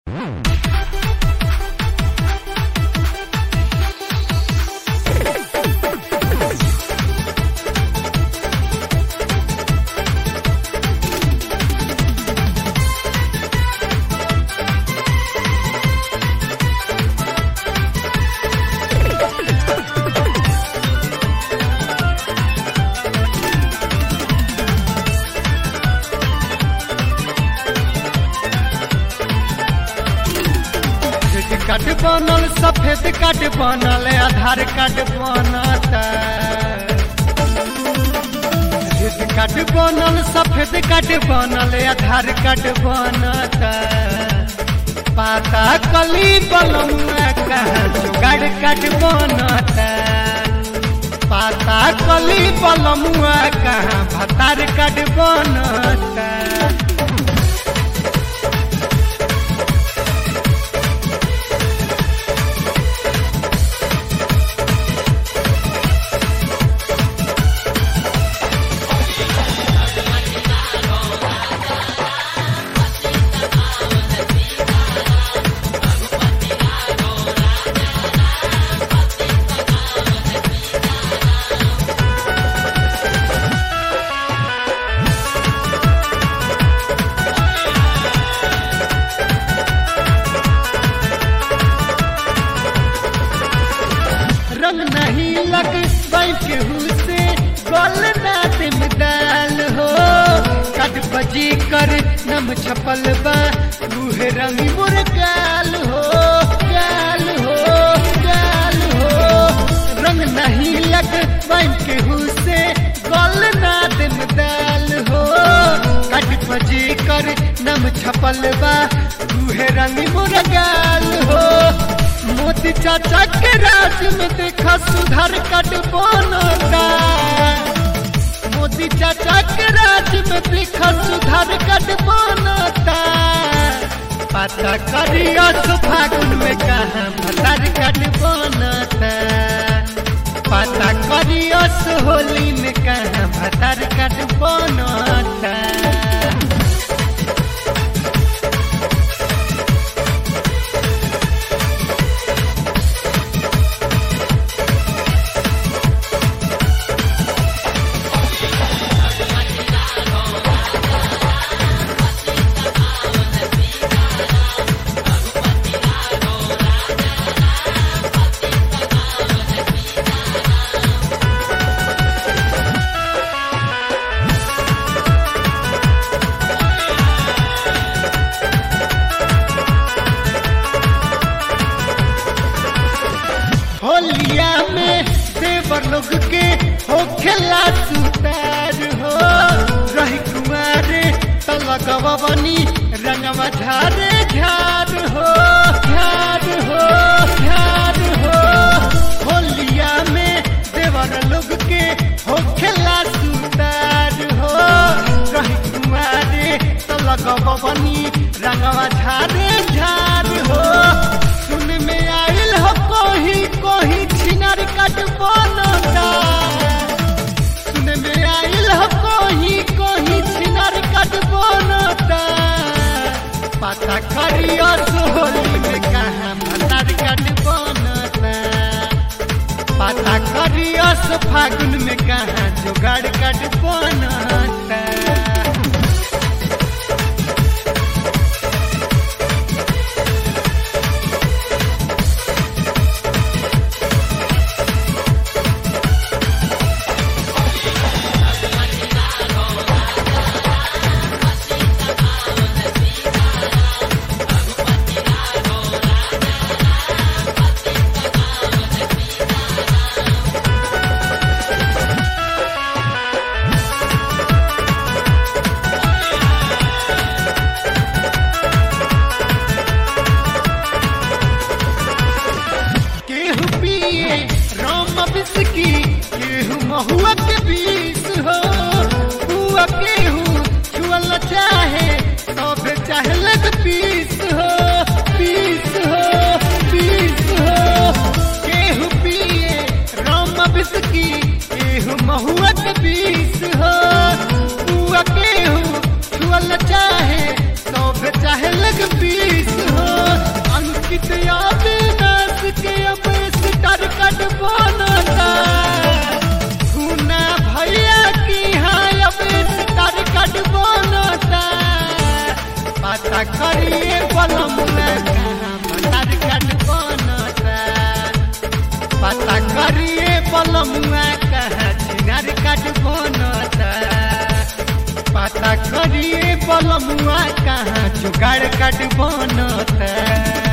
card बनल सफेद card बनल आधार कार्ड बनता सफेद कार्ड बनल सफेद कार्ड बनल आधार कार्ड बनता पाता कली बलमुआ कहाँ जुगाड़ कार्ड बनता पाता कली बलमुआ कहाँ भतार कार्ड बनता रंग नहीं लग बैंक से गोल ना दिम दाल हो कट बजी कर नम छपल बा रूहे रंग मुर गाल हो गाल हो गाल हो रंग नहीं लग बैंक से गोल ना दिम दाल हो कट बजी कर नम छपल बा रूहे रंग मुर गाल हो मोदी चाचा के राज में देखा सुधार कट बनता मोदी चाचा के राज में देखा सुधार कट बनता पता करियो तो फागुन में कहा भतार कट बनता पता करियो तो होली में कहा भतार कट बनता होलिया में देवर लोग के हो खेला सुतार हो रही कुमारे तलगवा बनी रंगवा झारे झार हो झार हो झार हो होलिया में देवर लोग के हो खेला सुतार हो रही कुमारे तलगवा बनी रंगवा झारे झार हो सुन में आइल हो कोही कोही छिनर कट बनता सुन में आइल हो कोही कोही छिनर कट बनता पता करियो सोहली में कहाँ भतार कट बनता पता करियो सो फागुन में कहाँ जुगाड़ कट बनता करिए बलमुआ कहाँ भतार काट बनता पता करिए बलमुआ कहाँ छिनार काट बनता पता करिए बलमुआ कहाँ जुगाड़ काट बनता